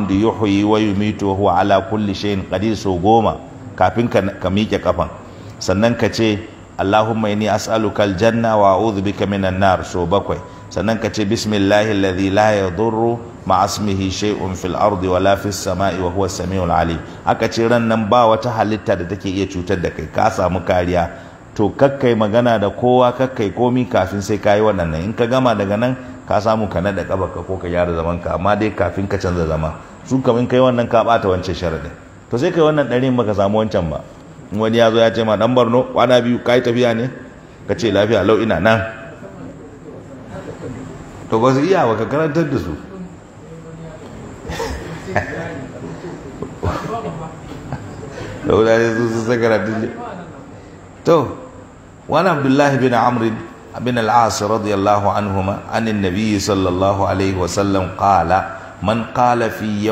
alhamdu yuhyi wa yumitu wa huwa ala kulli shay'in qadir so goma kafin ka, ka miƙe kafan sannan ka ce Allahumma inni as'aluka aljanna wa a'udhu bika minan nar so bakwai sannan ka ce bismillahi alladhi la yadurru ma asmihi shay'un fil ardi wala fis sama'i wa huwa samiul alim aka ce ran nan ba wata halitta da take iya cutar da kai ka samu kariya to kakkai magana da kowa kakkai komi kafin sai kayi wannan nan in ka gama daga nan ka samu ka nada ka ko ka gyara zaman ka amma dai kafin ka canza zama su kamin kai wannan ka bata wancan sharadin to sai kai wannan ɗarin baka samu wancan ba in wani ya zo ya ce ma dan barno kwana biyu kai tafiya ne ka ce lafiya lau ina nan to ba su iya ba ka karantar da su da wurare su su sai karatun to wani abdullahi bin amrin bin al'as radiyallahu anhuma anin nabiyyi sallallahu alaihi wasallam qala man qala fi